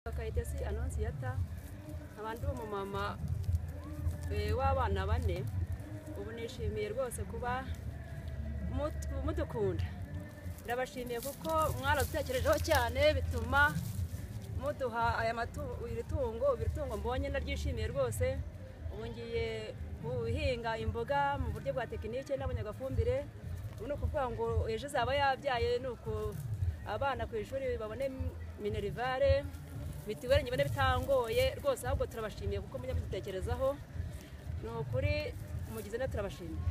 mugezi anonsiyata nkaba ndi umumama eh, w'abana bane ubu nishimiye rwose kuba mut- mudukunda ndabashimiye kuko mwaradutekerejeho cyane bituma muduha aya matu- iri tungo iri tungo mbonye naryishimiye rwose ubu ngiye guhinga imboga mu buryo bwa tekinike nabonye agafumbire ubu ni ukuvuga ngo ejo izaba yabyaye ni uku abana ku ishuri babone minerivare mitiweli nyibone bitangoye rwose ahubwo turabashimiye kuko mujya mudutekerezaho ni ukuri mugize na turabashimiye